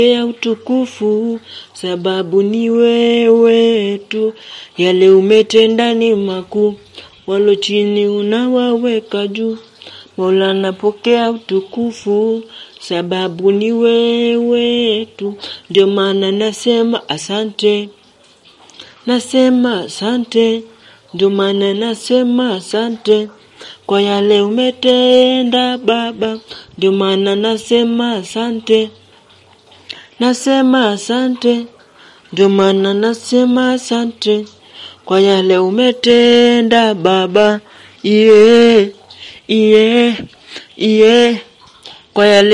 ya utukufu, sababu ni wewe tu. Yale umetenda ni makuu, walo chini unawaweka juu. Mola napokea utukufu, sababu ni wewe tu. Ndio maana nasema asante, nasema asante, ndio maana nasema asante kwa yale umetenda Baba, ndio maana nasema asante, nasema asante, ndio maana nasema asante kwa yale umetenda Baba, iye iye iye kwa yale